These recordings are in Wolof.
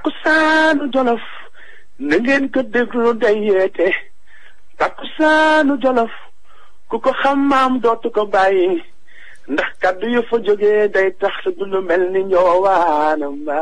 takkusaanu jolof na ngeen ko déglu day yeete takkusaanu jolof ku ko xam maam dootu ko bàyyi ndax kaddu yu fa jógee day tax du lu mel ni njoowaanam ba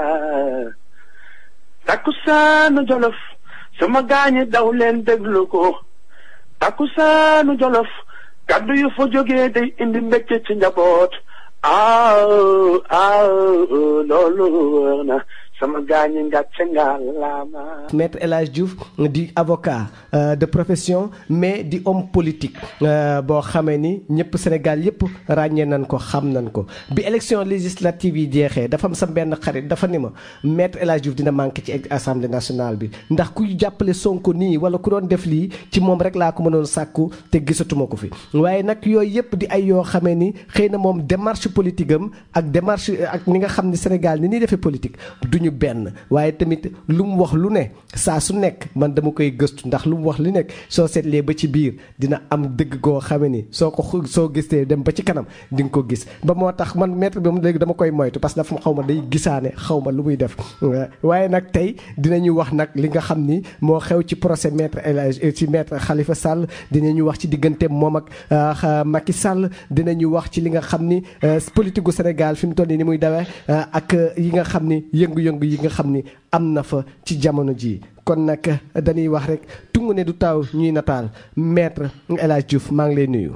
takkusaanu jolof sama gaañi daw leen déglu ko takkusaanu jolof kaddu yu fa jógee day indi mbégte ci njaboot aaw aaw loolu wër na sama gaañi ngàcce ngàllaama maître El Hadj Diouf di avocat euh, de profession mais di homme politique euh, boo xamee ni ñëpp Sénégal yëpp ràññee nañ ko xam nañ ko bi élection législative yi jeexee dafa am sa benn xarit dafa ni ma maître El Hadj Diouf dina manqué ci assemblée nationale bi ndax kuy jàppale Sonko nii wala ku doon def lii ci moom rek laa ko mënoon sàkku te gisatuma ko fi waaye nag yooyu yëpp di ay yoo xamee ni xëy na moom démarche politique am ak démarche ak ni nga xam ni Sénégal ni ñuy defee politique duñu benn waaye tamit lu mu wax lu ne saa su nekk man dama koy gëstu ndax lu mu wax lu nekk soo seetlee ba ci biir dina am dëgg goo xame ni soo ko soo gisee dem ba ci kanam di nga ko gis ba moo tax man maître bi moom léegi dama koy moytu parce que dafa xaw ma day gisaane xaw ma lu muy def waaye nag tey dinañu wax nag li nga xam ni moo xew ci procès maître El Hadj ci maître Khalifa Sall dinañu wax ci diggante moom ak Macky Sall dinañu wax ci li nga xam ni politique gu Sénégal fi mu toll nii ni muy dawee ak yi nga xam ni yëngu-yëngu yi nga xam ni am na fa ci jamono jii kon nag dañuy wax rek tungu ne du taw ñuy nataal maître El Hadj Diouf maa ngi lay nuyu.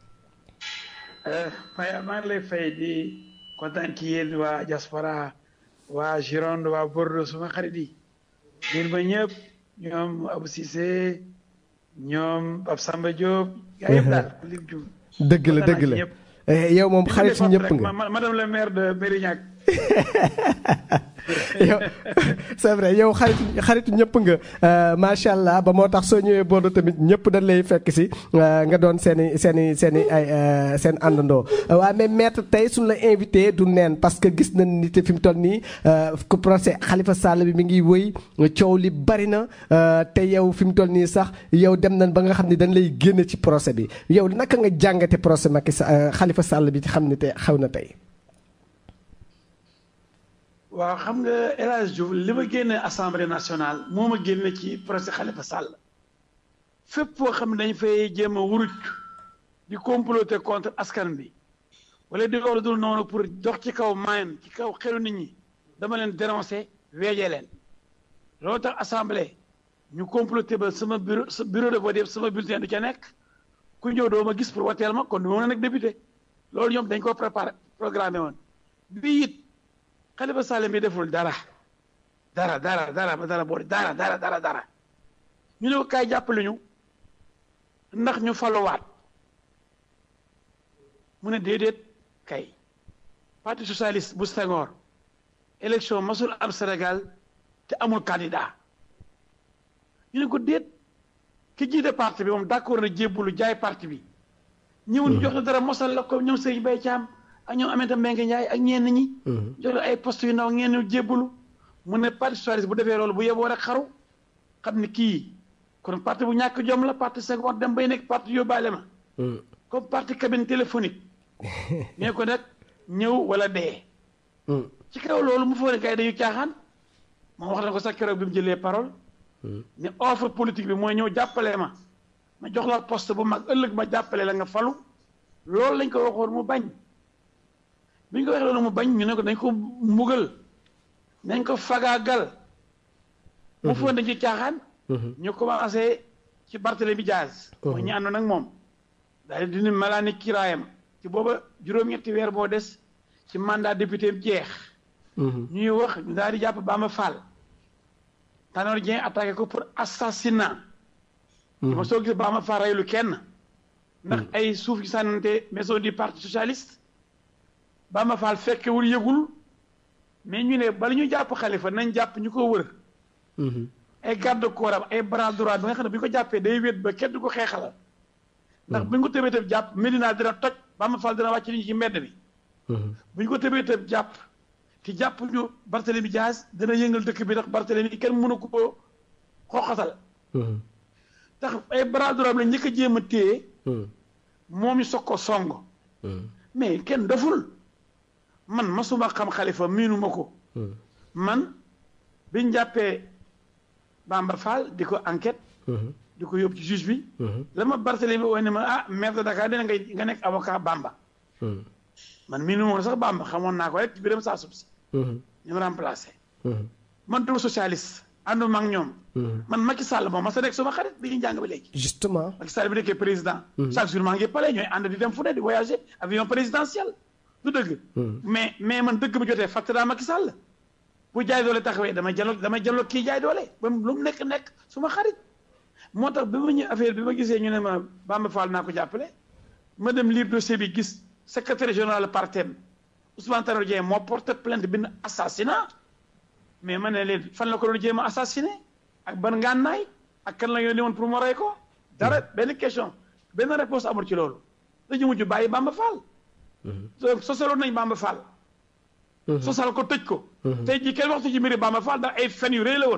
Maya maa ngi lay fay di kontaan ci yéen waa diaspora waa Gironde waa Bordeaux suma xarit yi yéen ba ñëpp ñoom Abou Cissé ñoom Pape Samba Diop. gaa yëpp daal lim jum. dëgg la dëgg la yow moom xarit ñëpp nga madame le maire de Mérignac. yow c'est vrai yow xarit xaritu ñëpp nga macha allah ba moo tax soo ñëwee Bordeaux tamit ñëpp dañ lay fekk si nga doon seen i seen i seen i ay seen àndandoo waaw mais maître tey suñu la invité du neen parce que gis nañ ni te fi mu toll nii ku procès Khalifa Sall bi mi ngi wëy coow li bari na te yow fi mu toll nii sax yow dem nañ ba nga xam ne dañ lay génn ci procès bi yow naka nga jàngate procès Macky Khalifa Sall bi ci xam ne te xew na tey. waaw xam nga El Hadj Diouf li ma génne assemblée nationale moo ma génne ci procès Khalifa Sall fépp foo xam ne dañ fay jéem a wuruj di comploter contre askan bi wala di loolu dul noonu pour dox ci kaw mayen ci kaw xelu nit ñi dama leen dénoncer weejee leen loolu tax assemblée ñu comploter ba sama bureau bureau de vote yëpp sama bulletin du ca nekk ku ñëw doo ma gis pour wateel ma kon du ma mën a nekk député loolu ñoom dañ ko préparé programmé woon bii it Khalifa Sall bi deful dara dara dara dara ba dara boole dara dara dara dara ñu ne ko kaay jàppale ñu ndax ñu faluwaat mu ne déedéet kay parti socialiste bu Senghor élection masul am Sénégal te amul candidat ñu ne ko déet ki jiite parti bi moom d'accord na jébbalu jaay parti bi ñëw ñu jox la dara mosal la ko ñoom Serigne Mbaye Thiam ak ñoom Aminata Mbengue Ndiaye ak ñenn ñi. jox la ay poste yu ndaw ngeen ñu jébbalu mu ne parti socialiste bu defee loolu bu yeboo rek xaru xam ni kii kon parti bu ñàkk jom la parti Senghor dem bay nekk parti yóbbaale ma. comme parti cabine téléphonique. mais ko nag ñëw wala dee. ci kaw loolu mu foog ne gars yi dañu caaxaan moom wax na ko sax keroog bi mu jëlee parole. ne offre politique bi mooy ñëw jàppale ma ma jox la poste bu mag ëllëg ma jàppale la nga falu loolu lañ ko waxoon mu bañ. bi ñu ko waxee loolu mu bañ ñu ne ko dañ ko mbugal nañ ko fagaagal mu foog dañ ci caaxaan ñu commencé ci Barthélemy Diaz mooy ñu àndoon ak moom daal di dindi malaani kiraayam ci booba juróom-ñetti weer boo des ci mandat député jeex ñuy wax ñu daal di jàpp Bamba Fall Tanor Dieng attaqué ko pour assassinat ma soo gis Bamba Fall reylu kenn ndax ay suuf yu sànnante maison du parti socialiste Bamba Fall fekkewul yëgul mais ñu ne bala ñu jàpp Khalifa nañ jàpp ñu ko wër ay garde corps am ay bras droit bi nga xam ne bu ñu ko jàppee day wét ba kenn du ko xeexalal ndax bu ñu ko tëbee tëb jàpp Medina dina toj Bamba Fall dina wàcc nit ñi ci mbedd bi bu ñu ko tëbee tëb jàpp te jàpp ñu Barthélemy Diaz dina yëngal dëkk bi ndax Barthélemy kenn mënu ko xooxatal tax ay bras droit la njëkk a jéem a téye moom ñu soog ko song mais kenn doful man masuma xam xalifa miinuma ko man biñ jàppee Bamba Fall di ko enquête di ko yóbbu ci juge bi la ma Barthélemy woo ne ma ah maire de Dakar dina ngay nga nekk avocat Bamba man mii nu moon sax Bamba xamoon naa ko rek ci biram saa sub si ñu ma remplacé man duma socialiste ànduma ak ñoom man Macky Sall moom ma sa nekk suma xarit bi ñuy jàng ba léegi justement Macky Sall bi nekkee président chaque jour maa ngi pale ñooy ànd di dem fu ne di voyager avion présidentiel du dëgg mais mais man dëgg bi jotee fàtte naa Macky Sall bu jaay doole taxawee damay jalo damay jalo kii jaay doole ba lu mu nekk nekk suma xarit moo tax bi ma ñëw affaire bi ma gisee ñu ne ma Bamba Fall naa ko jàppale ma dem lire dossier bi gis secrétaire général partem Ousmane Tanor Dieng moo porté plainte bind assassinat mais ma ne leen fan la ko doon jéem a assassiné ak ban ngànnaay ak kan la yónni woon pour mu rey ko dara benn question benn réponse amul ci loolu dañu mujj bàyyi Bamba Fall sosaloon nañ Bamba Fall sosal ko tëj ko tey jii kenn waxtu ci mbiri Bamba Fall ndax ay fen yu rëy la woon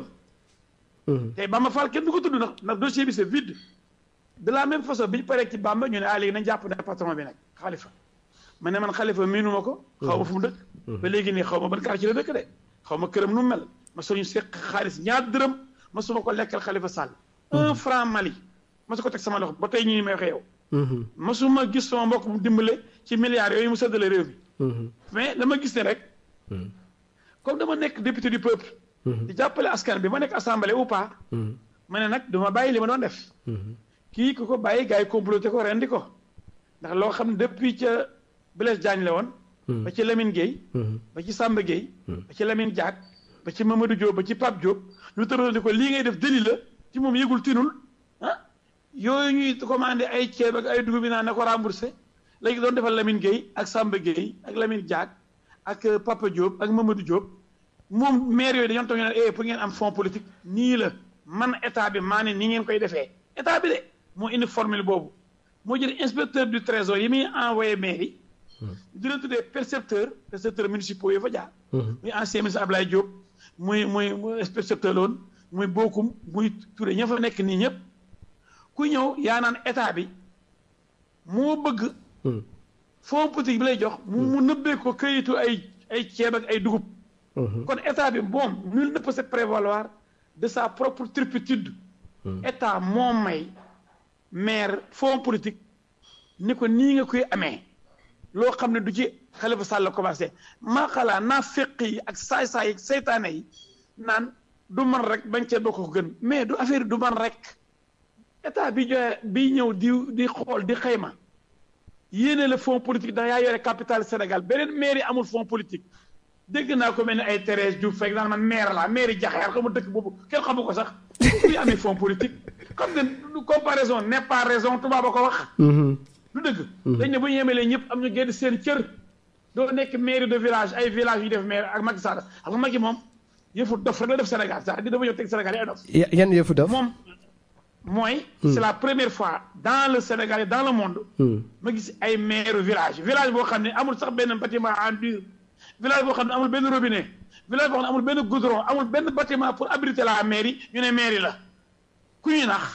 tey Bamba Fall kenn du ko tudd ndax ndax dossier bi c'est vide de la même façon bi ñu paree ci Bamba ñu ne ah léegi nañ jàpp ne patron bi nag xalifa ma ne man xalifa miinu ma ko xaw ma fu mu dëkk ba léegi nii xaw ma ban quartier la dëkk de xaw ma këram nu mu mel ma suñu seq xaalis ñaar dërëm ma suma ko lekkal xalifa Sall un franc Mali ma su ko teg sama loxo ba tey ñii may waxee yow ma su ma gis sama mbokk mu dimbale ci milliards yooyu mu séddale réew mi mais dama gis ne rek comme dama nekk député du peuple di jàppale askan bi ma nekk assemblée ou pas ma ne nag duma bàyyi li ma doon def kii ku ko bàyyi gars yi comploté ko rendi ko ndax loo xam ne depuis ca Blaise Diagne la woon ba ci Lamine Gueye ba ci Samba Gueye ba ci Lamine Diack ba ci Mamadou Diop ba ci Pape Diop ñu tëral di ko lii ngay def délit la ci moom yëgul tinul ah yooyu ñuy commandé ay ceeb ak ay dugub bi naan na ko remboursé léegi doon defal Lamine Gueye ak Samba Gueye ak Lamine Diack ak Papa Diop ak Mamadou Diop moom maire yooyu dañoo toog ñu ne eh pour ngeen am fonds politique nii la man état bi maa ne nii ngeen koy defee état bi de moo indi formule boobu moo jël inspecteur du trésor yi muy envoyé maire yi di leen tuddee percepteur percepteur municipaux yi fa jaar muy ancien ministre Ablaye Diop muy muy muy percepteur loon muy bokkum muy Touré ña fa nekk nii ñëpp ku ñëw yaa naan état bi moo bëgg fonds politique bi lay jox mu mu nëbbee ko këyitu ay ay ceeb ak ay dugub kon état bi moom nul ne peut se prévaloir de sa propre turpitude état moo may maire fonds politique ni ko nii nga koy amee loo xam ne du ci Khalifa Sall la commencé maa xalaa naa féq yi ak saay-saay yi seytaane yi naan du man rek bañ cee bokk ko gën mais du affaire du man rek état bi joxe bi ñëw di di xool di xayma yéene la fonds politique ndax yaa yore capital Sénégal beneen maire yi amul fonds politique dégg naa ko mel ni ay Thérèse Diouf fekk naan man maire la maire yi jaxeer xamu dëkk boobu kenn xamu ko sax kuy amee fonds politique comme que comparaison n'est pas raison tubaab a ko wax du dëgg dañ ne bu ñu yemelee ñëpp am ñu génn seen cër doo nekk mairie de village ay village yu def maire ak Macky Sall xam nga Macky moom yëfu dof rek la def Sénégal sax di dafa ñëw teg Sénégal yi ay dof yan yëfu dof moom mooy c'est la première fois dans le Sénégal et dans le monde ma gis ay maire village village boo xam ne amul sax benn bâtiment en dur village boo xam ne amul benn robinet village boo xam ne amul benn goudron amul benn bâtiment pour abriter la mairie ñu ne mairie la ku ñuy nax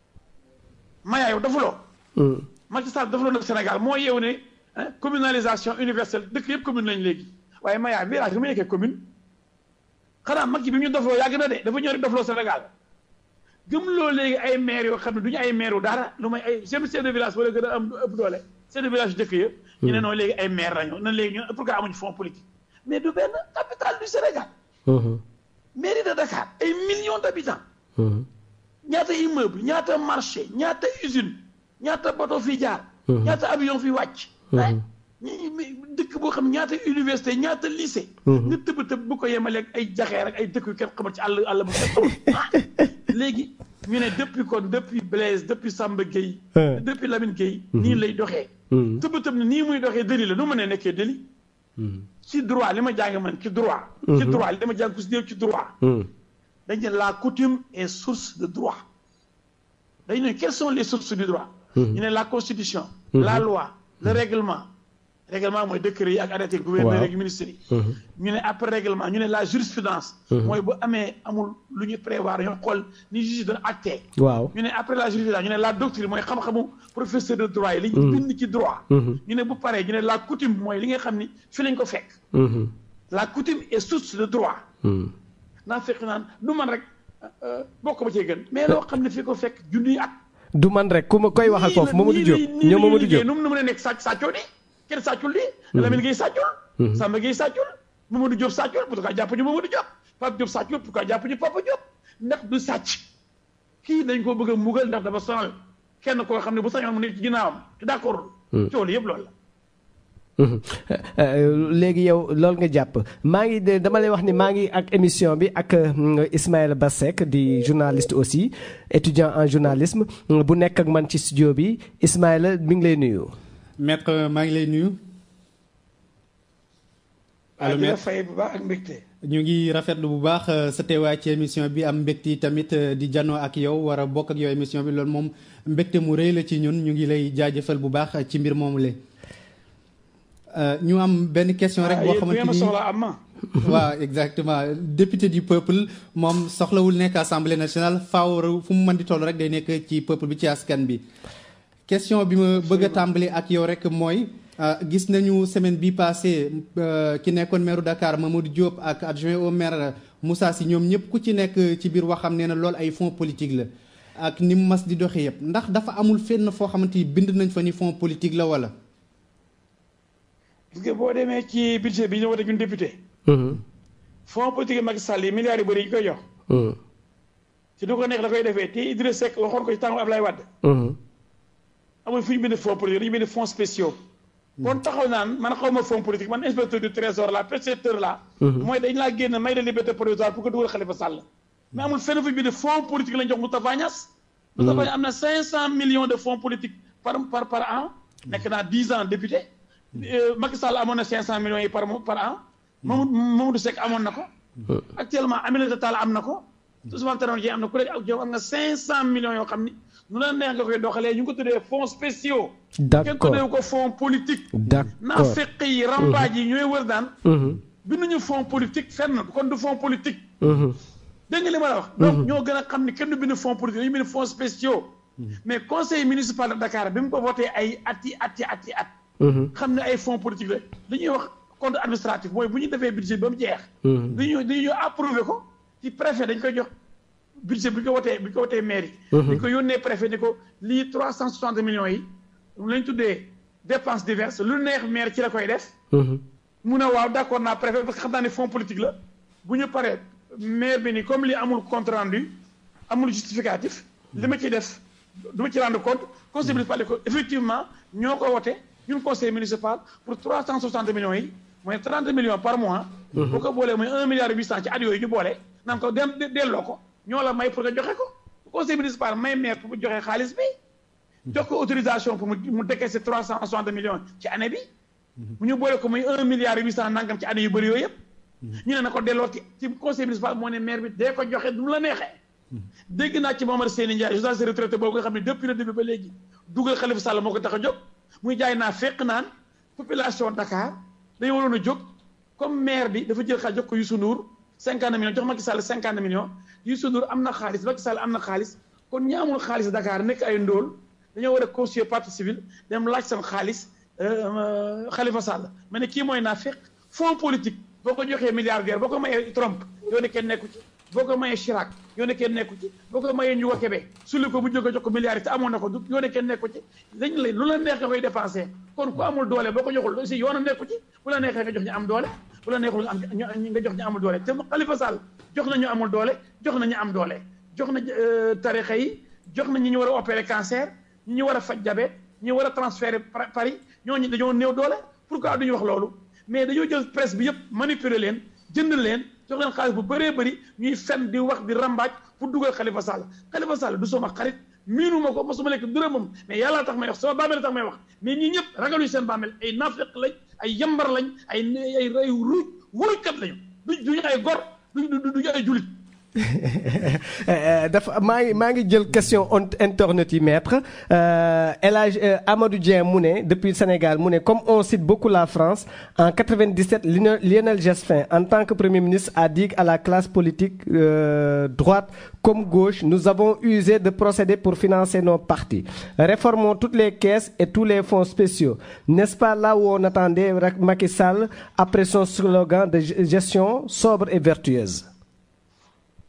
maya yow dafuloo Macky Sall dafuloo nag Sénégal moo yeewu ne communalisation universelle dëkk yëpp commune lañ léegi waaye maya village lu mu nekkee commune xanaa Macky bi ñu dofloo yàgg na de dafa ñëw rek dofloo Sénégal gëm loo léegi ay maire yoo xam ne du ñu ay maire wu dara lu may ay chef de village wala gën a am ëpp doole chef de village yu dëkk yëpp ñu ne noonu léegi ay maire lañu nan léegi ñun pourquoi amuñu fonds politique mais du benn capitale du Sénégal mairie de Dakar ay millions d'habitants ñaata immeuble ñaata marché ñaata usine ñaata bateau fi jaar ñaata avion fi wàcc dëkk boo xam ñaata université ñaata lycée nga tëb tëb bu ko yemaleeg ay jaxeer ak ay dëkk yu kenn xamal ci àll àll bu kenn xamul léegi ñu ne depuis kon depuis Blaise depuis Samba Gueye depuis Lamine Gueye nii lay doxee tëb tëb ne nii muy doxee délit la nu ma ne nekkee délit ci droit li ma jàng man ci droit ci droit li ma jàng ku si néew ci droit dañ ne la coutume est source de droit dañ ne quelles sont les sources du droit ñu ne la constitution la loi le règlement règlement mooy décret yi ak arrêté gouverneur ak ministre yi ñu ne après règlement ñu ne la jurisprudence mooy bu amee amul lu ñu prévoir ñoo xool ni juge doon acté waaw ñu ne après la jurisprudence ñu ne la doctrine mooy xam-xamu professeur de droit yi li ñu bind ci droit ñu ne bu paree ñu ne la coutume mooy li nga xam ni fi lañ ko fekk la coutume est source de droit naa fekk naan du man rek bokk ba cee gën mais loo xam ne fi ko fekk junniy at. du man rek ku ma koy waxal foofu Mamadou Diop ñoom Mamadou Diop nu mu mën a nekk sàcc sàccoo di kenn sàccul di. Lamine Gueye sàccul. Samba Gueye sàccul. Mamadou Diop sàccul pourquoi jàpp ñu Mamadou Diop Pape Diop sàccul pourquoi jàpp ñu Papa Diop ndax du sàcc kii dañ ko bëgg a mugal ndax dafa sonal kenn koo xam ne bu sañoon mu nekk ci ginnaawam te d'accord. coono yëpp loolu la. léegi yow loolu nga jàpp maa ngi dama lay wax ni maa ngi ak émission bi ak Ismaïla Bassek di journaliste aussi étudiant en journalisme bu nekk ak man ci studio bi Ismaïla mi ngi lay nuyu. maître maa ngi lay nuyu. allo maître fay bu baax ak mbégte. ñu ngi rafetlu bu baax sa teewaay ci émission bi am mbégte tamit di janoo ak yow war a bokk ak yow émission bi loolu moom mbégte mu rëy la ci ñun ñu ngi lay jaajëfal bu baax ci mbir moomu la. ñu am benn question rek boo xamante ni waaw exactement député du peuple moom soxlawul nekk assemblée nationale faaw fu mu mën di toll rek day nekk ci peuple bi ci askan bi. question bi ma bëgg a tàmbali ak yow rek mooy. gis nañu semaine bi passé ki nekkoon maire Dakar Mamadou Diop ak adjoint au maire Moussa Sy ñoom ñëpp ku ci nekk ci biir waxam nee na loolu ay fonds politique la ak ni mu mas di doxee yëpp ndax dafa amul fenn foo xamante ni bind nañ fa ni fonds politique la wala. gis nga boo demee ci budget bi ñu wote ñun député. fonds politique Macky Sall yi milliards yu bëri yi ñu koy jox. ci du ko nekk la koy defee te Idriss Seck waxoon ko ci tàngu Ablaye Wade. amul fu ñu bind fonds politique dañu bind fonds spéciaux. kon taxaw naan man xaw ma fonds politique man inspecteur du trésor la percepteur la mooy dañ laa génn may de liberté provisoire pour que dugal Khalifa Sall mais amul fenn fu bind fonds politique lañ jox Moustapha Niass Moustapha Niass am na cinq cent millions de fonds politiques par par par an nekk naa dix ans député Macky Sall amoon na cinq cent millions yi par par an Mamadou Mamadou Seck amoon na ko actuellement Aminata Tall am na ko Ousmane Tanor Dieng am na ku nekk ak am nga cinq cent millions yoo xam ni nu la neex nga koy doxalee ñu ngi ko tuddee fonds spéciaux. d'accord kenn tuddee ko fonds politique. d'accord naa fekk yi rambaaj yi ñooy wër daan. binduñu fonds politique fenn kon du fonds politique. dégg nga li ma la wax. donc ñoo gën a xam ni kenn du bind fonds politique dañu bind fonds spéciaux. mais conseil municipal de Dakar bi mu ko voté ay at yi at yi at yi at. xam ne ay fonds politique la dañuy wax compte administratif mooy bu ñu defee budget ba mu jeex. dañuy dañuy approuvé ko ci préfet dañ koy jox. budget bi ñu ko wotee bi ñu ko wotee mairie. dañ ko yónnee préfet ni ko lii trois cent soixante millions yi lañ tuddee dépenses diverses lu neex maire ci la koy def. mu ne waaw d' accord naa préfet parce que xam naa ne fonds politique la bu ñu paree maire bi ni comme lii amul compte rendu amul justificatif li ma ciy def du ma ci rendre compte conseil municipal ko effectivement ñoo ko wote ñun conseil municipal pour trois cent soixante millions yi mooy trente millions par mois. boo ko boolee mooy un milliard huit cent ci at yooyu ñu boole naan ko dem delloo ko. ñoo la may pour nga joxe ko conseil municipal may maire pour mu joxe xaalis bi jox ko autorisation pour mu mu décaisser trois cent soixante millions ci année bi mu ñu boole ko muy un milliard huit cent nangam ci année yu bëri yooyu yëpp ñu ne na ko delloo ci ci conseil municipal moo ne maire bi dee ko joxe du mu la neexee dégg naa ci Momar Seyni Ndiaye journaliste retraité boobu nga xam ne depuis le début ba léegi dugal Khalifa Sall moo ko tax a jóg muy jaay naa fekk naan population Dakar dañu waroon a jóg comme maire bi dafa jël xaalis jox ko Youssou Ndour cinquante millions jox Macky Sall cinquante millions Youssou Ndour am na xaalis Macky Sall am na xaalis kon ñi amul xaalis Dakar nekk ay ndóol dañoo war a constituer partie civile dem laaj seen xaalis Khalifa Sall ma ne kii mooy naa fekk fonds politique boo ko joxee milliardaire boo ko mayee Trump yoo ne kenn nekku ci boo ko mayee Chirac yoo ne kenn nekku ci boo ko mayee Ndiouga Kébé sulli ko bu jóge jox ko milliards yi te amoon na ko du yoo ne kenn nekku ci dañ la lu la neex nga koy dépensé kon ku amul doole boo ko joxul aussi yoona nekku ci bu la neexee nga jox ñu am doole bu la neexul nga am nga jox ñu amul doole te Khalifa Sall jox na ñu amul doole jox na ñu am doole jox na tarixa yi jox na ñi ñu war a opérer cancer ñi ñu war a faj diabète ñi war a transférer Paris ñooñu dañoo néew doole pourquoi duñu wax loolu mais dañoo jël presse bi yëpp manipuler leen jënd leen jox leen xaalis bu bëree bëri ñuy fen di wax di rambaaj pour dugal Khalifa Sall Khalifa Sall du sama xarit miinu ma ko mosuma lekk dërëmam mais yàlla tax may wax sama bàmmeel tax may wax mais ñii ñëpp ragaluñu seen bàmmeel ay naafeq lañ ay yambar lañ ay ay ay ruuj wurukat lañu du duñu ay gor du duñu ay julit dafa maa ngi maa ngi jël question internet yi maître El Hadj Amadou Dieng mu ne depuis Sénégal mu ne comme on cite beaucoup la France en 97 Lionel Jospin en tant que premier ministre a dit à la classe politique euh, droite comme gauche nous avons usé de procédés pour financer nos partis réformons toutes les caisses et tous les fonds spéciaux n'est-ce pas là où on attendait Macky Sall après son slogan de gestion sobre et vertueuse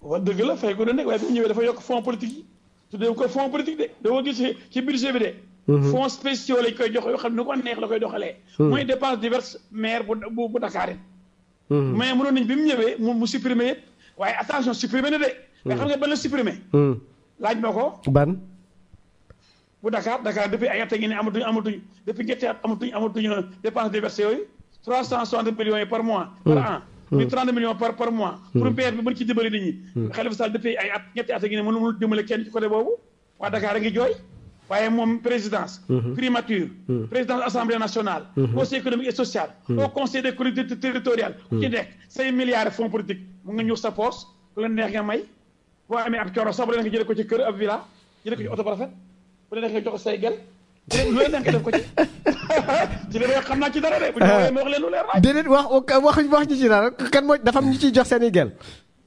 wa dëgg la fay ko ne nekk waaye bi mu ñëwee dafa yokk fonds politique yi tuddee ko fonds politique de doo gis ci ci budget bi de fonds spéciaux lañ koy jox yoo xam ne nu ko neex la koy doxalee mooy dépense diverses maire bu bu bu Dakar yi mais mënoon nañ bi mu ñëwee mu mu supprimer yëpp waaye attention supprimer na de mais xam nga ban la supprimer laaj ma ko ban bu Dakar Dakar depuis ay at a ngi ne amatuñ amatuñ depuis ñetti at amatuñ amatuñ dépense diverses yooyu trois cent soixante millions yi par mois par an muy trente millions par par mois pour maire bi mën ci dimbali nit ñi Khalifa Sall depuis ay at ñetti at a ngi ne mënul dimbali kenn ci côté boobu waa Dakar a ngi jooy waaye moom présidence primature présidence assemblée nationale conseil économique et social au conseil des collectivités territoriales ku ci nekk say milliards fonds politique mu nga ñëw sa poche ku la neex nga may boo amee ab coro sax bu la neex nga jëlee ko ci kër ab villa jëlee ko ci oto ba rafet bu la neex nga jox say gel lu leen neex nga def ko ci ci li may xam naa ci dara de bu ñu waxee ma wax leen lu leer laaj déedéet wax wax wax ñu ci dara kan moo dafa am ñu ciy jox seen i gel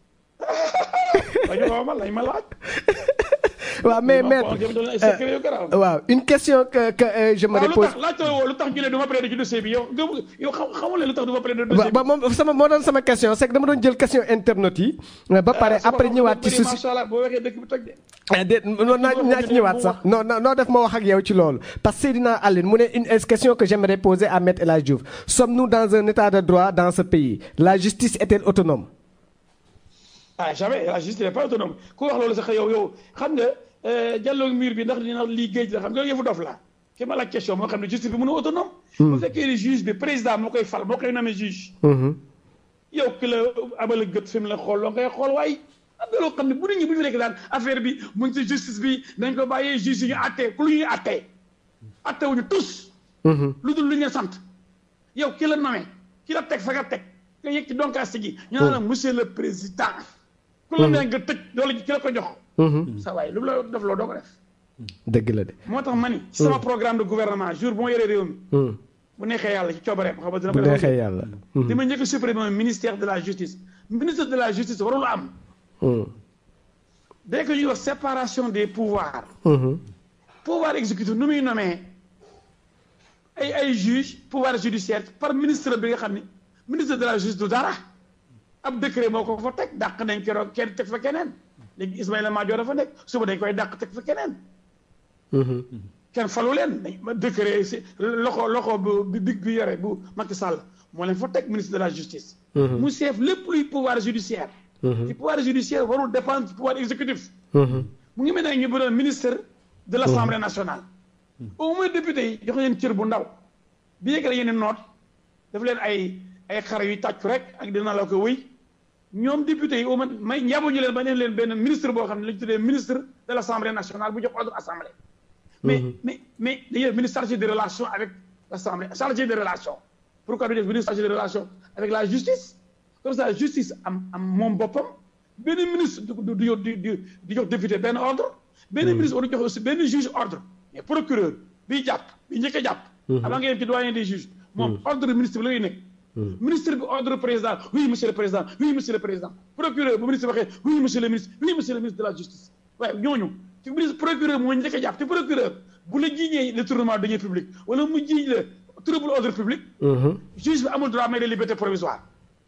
dañu ko ma lañ ma laaj waaw mais mais waaw une question que que je me waaw lu repose tax laaj lu tax ñu ne du ma plaider ci dossier bi yow nga yow xam xamul lu tax du ma plaider dossier bi ba moom sama moo doon sama question c'est que dama doon jël question internautes yi ba pare après ñëwaat ci souci macha allah boo waxee dëkk bi toj de ah déet non naa naa ci ñëwaat sax non non noo def ma wax ak yow ci loolu parce que Seydina Aline mu ne une question que j'aimerais poser à Maître El Hadji Diouf sommes-nous dans un état de droit dans ce pays la justice est-elle autonome ah jamais la justice n'est pas autonome ku wax loolu sax yow yow xam nga jàlloog mur bi ndax dina lii géej la xam nga yëfu dof la ki ma laaj question moo xam ne justice bi mënu autonome bu fekkee ne juge bi président moo koy fal moo koy nommé juge yow ki la abal a gët fi mu la xool loo ngay xool waaye am na loo xam ne bu nit ñi bu ñu nekk daan affaire bi mu ngi ci justice bi dañ ko bàyyee juge yi ñu attee ku lu ñuy attee attewuñu tous lu dul lu ñu sant yow ki la nommé ki la teg fa nga teg nga yëg ci donkaas gi ñu naan la monsieur le président ku la nee nga tëj loolu ki la ko jox sa waay lu mu la def loo doo ko def dëgg la de moo tax ma ni ci sama programme de gouvernement jour bu ma yoree réew mi bu neexee yàlla ci coobareem xam nga dina bu ko neexee yàlla di ma njëkk a supprimer ministère de la justice ministre de la justice warul am dès que ñuy wax séparation des pouvoirs pouvoir exécutif nu muy nommé ay ay juge pouvoir judiciaire par ministre bi nga xam ni ministre de la justice du dara ab décret moo ko fa teg dàq nañ keroog kenn teg fa keneen léegi Ismaïla Madior dafa nekk suba dañ koy dàq teg fa keneen kenn falu leen dañ ma décret si loxo loxo bu big bi yore bu Macky Sall moo leen fa teg ministre de la justice mu seef lépp luy pouvoir judiciaire ci pouvoir judiciaire warul dépendre ci pouvoir exécutif mu ngi mel ne ñu bëroon ministre de l' assemblée nationale au moins député yi jox leen cër bu ndaw bi yëg la yeneen noot daf leen ay ay xar yu tàccu rek ak dina la ko wëy ñoom député yi au moins may njaabu ñu leen ba neen leen benn ministre boo xam ne lañu tuddee ministre de l' assemblée nationale bu jox ordre assemblée mais mais mais dañuy ministre chargé de relations avec l' assemblée chargé de relations pourquoi du def ministre chargé de relations avec la justice comme ça justice am am moom boppam benn ministre du du du di jox député benn ordre benn ministre waru jox aussi benn juge ordre mais procureur biy jàpp bi njëkk a jàpp avant nga yem ci doyen des juges moom ordre ministre bi la ngay nekk ministre bi ordre président oui monsieur le président oui monsieur le président procureur bu ministre waxee oui monsieur le ministre oui monsieur le ministre de la justice waaye ñooñu ci ministre procureur moo njëkk a jàpp te procureur bu la jiiñee détournement de deniers publics wala mu jiiñ la trouble ordre public juge bi amul droit may de liberté provisoire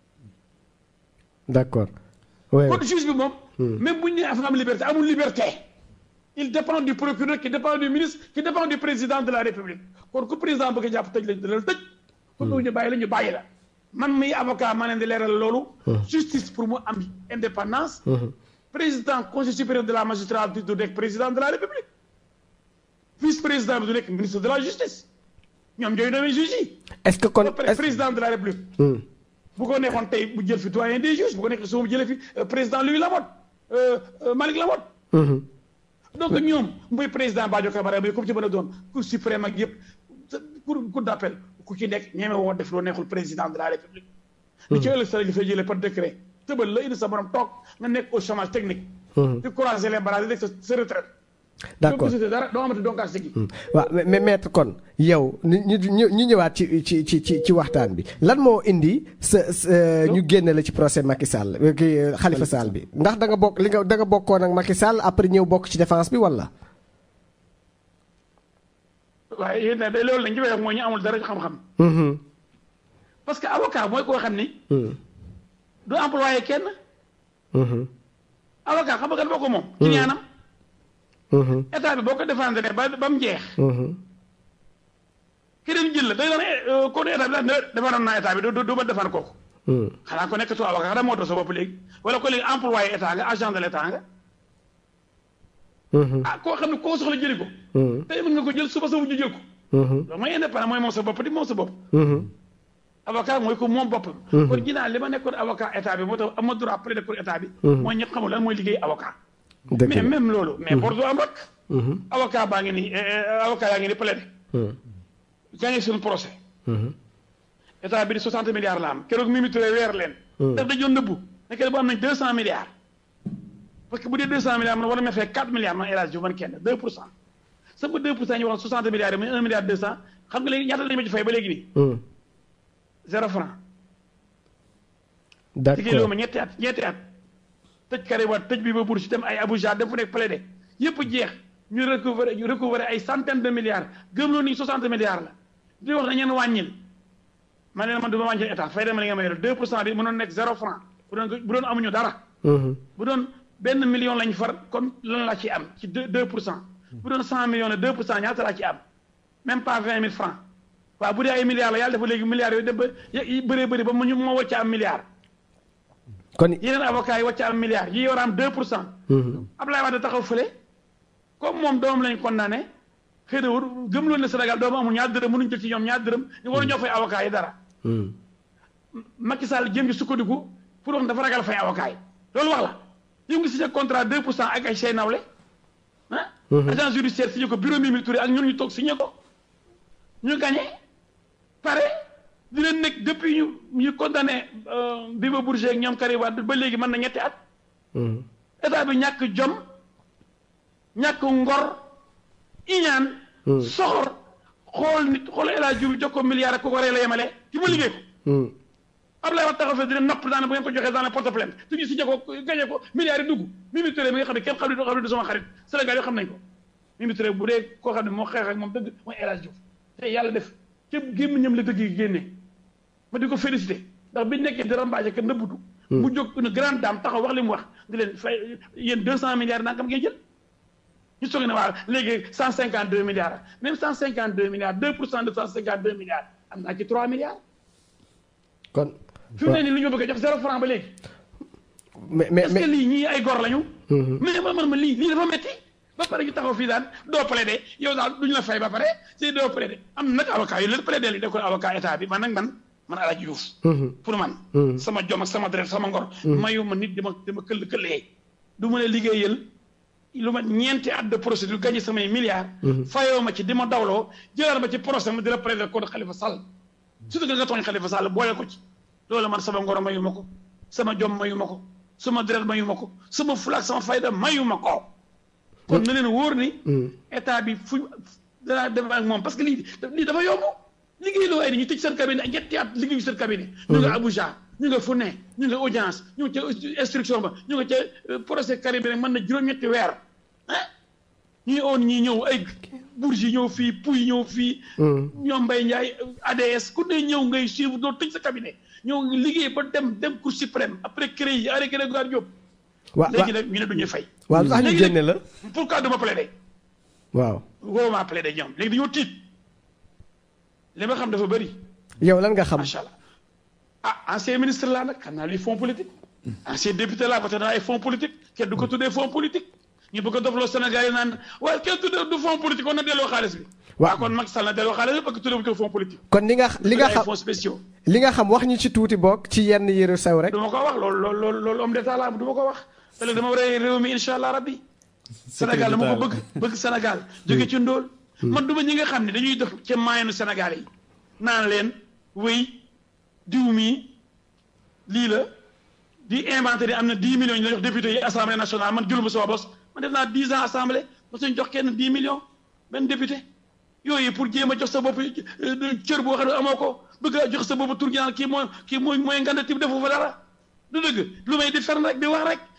d' accord oui kon juge bi moom même bu ñu nee am liberté amul liberté il dépend du procureur qui dépend du ministre qui dépend du président de la république kon ku président bëgg a jàpp tëj lañ dina tëj kon loolu ñu bàyyi la ñu bàyyi la man miy avocat maa leen di leeral loolu justice pour mu am indépendance président conseil supérieur de la magistrature du nekk président de la république vice président bi du nekk ministre de la justice ñoom ñooy nommé juge yi est ce que kon ba pare président de la république bu ko neexoon tey bu jël fi doyen des juges bu ko neexee su ma jëlee fi président Louis Lamotte Malick Lamotte donc ñoom muy président Badio Camara muy comme ci mën a doon cour suprême ak yëpp cour cour d' appel ku ci nekk ñeeme woo def loo neexul président de la république li ci ëllëg sa li fay jëlee par décret tëbal la indi sa borom toog nga nekk au chômage technique di croiser les bras di nekk sa sa retraite d' accord dara doo amati donc gi waaw mais maître kon yow ñu ñu ñu ñëwaat ci ci ci ci ci waxtaan bi lan moo indi sa ñu génne la ci procès Macky Sall kii Khalifa Sall bi ndax da nga bokk li nga da nga bokkoon ak Macky Sall après ñëw bokk ci défense bi wala. waaye yéen de loolu lañ ci wax mooy ñu amul dara ci xam-xam. parce que avocat mooy koo xam ni. du employé kenn. avocat xam nga kan boo ko moom. ci ñaanam Mhm. état bi boo ko défendre ba ba mu jeex. Mhm. ki dem jël la day doon eh, kon état bi daal ne defaroon naa état bi du du du ma defar kooku. Mhm. xanaa ko nekkatoo avocat xanaa moo doon sa bopp léegi wala ko léegi employé état nga agent de l' état nga Mhm. ah koo xam ne koo soxla jëli ko. Mhm. tey mën nga ko jël suba sa wujju jël ko. Mhm. loolu mooy indépendant mooy moom sa bopp di moom sa bopp. Mhm. avocat mooy ko moom boppam. Mhm. kon ginnaaw li ma nekkoon avocat état bi moo tax am ma droit plaider pour état bi. Mhm. mooy ñëpp xamul lan mooy liggéey avocat. dëgg mais la. même loolu. mais Bordeaux am rek. Mhm. avocat baa ngi nii eh, eh, avocat yaa ngi nii plaider. Mhm. gagné suñu procès. Mhm. état bi di 60 milliards la am keroog Mimi Touré weer leen. Mhm. daf dañoo nëbbu nekk bu am nañ 200 milliards. parce que bu dee 200 milliards man war na ma fay 4 milliards man El Hadj Diouf man kenn 2 pour cent. sama 2 pour cent ñu waxoon 60 milliards yi muy 1 milliard 200 xam nga léegi ñaata lañu ma ci fay ba léegi nii. Mhm. zéro franc. liggéey loo d'accord ma ñetti at ñetti at tëj Karim Wade tëj bi ba Bourgi dem ay Abuja dem fu nekk plaidé yëpp jeex ñu recouvrer ñu recouvrer ay centaine de milliards gëm loo ni 60 milliards la di wax na ñeen wàññil ma ne man du ma wàññil état fay dama li nga may yor 2 pour cent bi mënoon nekk zéro franc bu doon bu doon amuñu dara Mhm. bu doon benn million lañ far kon lan laa ci am ci 2 2 pour cent bu doon 100 millions ne 2 pour cent ñaata laa ci am même pas 20 000 francs waaw bu dee ay milliards la yàlla dafa léegi milliards yooyu dem ba yi bëree bëri ba mu ñu ma wàcc am milliard kon yeneen avocats yi wàcc am milliard yi war a am 2 pour cent Mhm. Abdoulaye Wade taxaw fële comme moom doomam lañ condamné xëy na wut gëm loon ne Sénégal doomu amul ñaar dërëm mënuñ jël ci ñoom ñaar dërëm ñu war a ñoo fay avocats yi dara Mhm. Macky Sall jéem ci sukkandiku pour wax dafa ragal fay avocats yi loolu wax la yow ngi signé contrat 2 pour cent ak ay say nawle ah agent judiciaire signé ko bureau Mimi Touré ak ñun ñu toog signé ko ñu gagné pare di leen nekk depuis ñu ñu condamné Biba Bourgi ak ñoom Karim Wade ba léegi mën na ñetti at Mhm. état bi ñàkk jom ñàkk ngor iñaan Hmm. soxor xool nit xool El Hadj Diouf jox ko milliard ak ku ko rey la yemale ci ma liggéey ko Mhm. Abdoulaye Wade taxaw fee dina nopp daana bu ngeen ko joxee daana porte plainte te ñu si ko gañe ko milliards yi dugg Mimi Touré mi nga xam ne kenn xam ne du xam ne du sama xarit Sénégal yoo xam nañ ko Mimi Touré bu dee koo xam ne moo xeex ak moom dëgg mooy El Hadj Diouf te yàlla def ca gémmiñam la dëgg yi génne ma di ko félicité ndax bi nekkee di rambaaje que nëbbutu mu jóg une grande dame taxaw wax li mu wax di leen fay yéen deux cent milliards nangam ngeen jël ñu soog ne waaw léegi cent cinquante deux milliards même cent cinquante deux milliards deux pour cent de cent cinquante deux milliards am naa ci trois milliards kon fi mu ne nii lu ñu bëgg a jox zéro franc ba léegi mais mais est-ce que mais lii ñii ay gor lañu Mhm. mais man man ma lii lii dafa metti ba pare ñu taxaw fii daan doo plaidé yow daal duñu la fay ba pare si doo plaidé am na nag avocat yu leen plaidé li def ko avocat état bi man nag man man El Hadj Diouf Mhm. pour man Mhm. sama jom ak sama deret sama ngor mayu ma nit dama dama këll këllee du ma ne liggéeyal lu ma ñeenti at de procédure gagné samay milliards fayoo ma ci di ma dawloo jëlaat ma ci procès ma di la plaidé contre Khalifa Sall surtout que nga tooñ Khalifa Sall boole ko ci loolu man sama ngor mayu ma ko sama jom mayu ma ko sama deret mayu ma ko sama fulaak sama fayda mayu ma ko kon na leen wóor ni état bi fu danaa dem ak moom parce que lii lii dafa yomb liggéey loo ay ni ñu tëj seen cabinet ak ñetti at liggéeyu seen cabinet ñu nga Abuja ñu nga fu ne ñu nga audience ñu nga ca instruction ba ñu nga ca procès Karim bi rek mën na juróom-ñetti weer ah ñuy oon ñi ñëw ay Bourgi ñëw fii Pouy ñëw fii ñoom Mbaye Ndiaye ADS ku ne ñëw ngay suivre doo tëj sa cabinet ñëw liggéey ba dem dem Cour suprême après CREI yi arrêté Grégoire Diop waaw léegi nag ñu ne duñuy fay waaw lu tax ñu léegi nag génne la pourquoi duma plaider waaw woo maa plaider ñoom léegi dañoo tiit li ma xam dafa bëri yow lan nga xam macha allah ah ancien ministre laa nag xam naa luy fonds politique ancien député laa ba te naa ay fonds politique kenn du ko tuddee fonds politique ñu bëgg a dofloo Sénégal yi naan waaye kenn tuddee du fonds politique kon na delloo xaalis bi Waaw. waaw kon Macky Sall na delloo xaalis bi parce que tuddee bu ko fonds politique kon li nga li nga ay xam fonds spéciaux li nga xam wax ñu ci tuuti bokk ci yenn yëru sew rek du ma ko wax loolu loolu loolu loolu homme d'état laa du ma ko wax te léegi dama war a réew mi incha allah rabbi Sénégal dama ko bëgg bëgg Sénégal jóge ci ndóol man duma ñi nga xam ne dañuy def ca maayanu Sénégal yi naan leen wéy diw mii lii la di inventé ni am na 10 millions ñu la jox député yi assemblée nationale man jëluma sama bos man def naa 10 ans assemblée ba suñ jox kenn 10 millions benn député yooyu pour jéem a jox sa bopp euh, cër boo xam ne amoo ko bëgg a jox sa bopp tur gi naan kii mooy kii mooy mooy nganda tib defu fa dara du dëgg lu may di fern rek di wax rek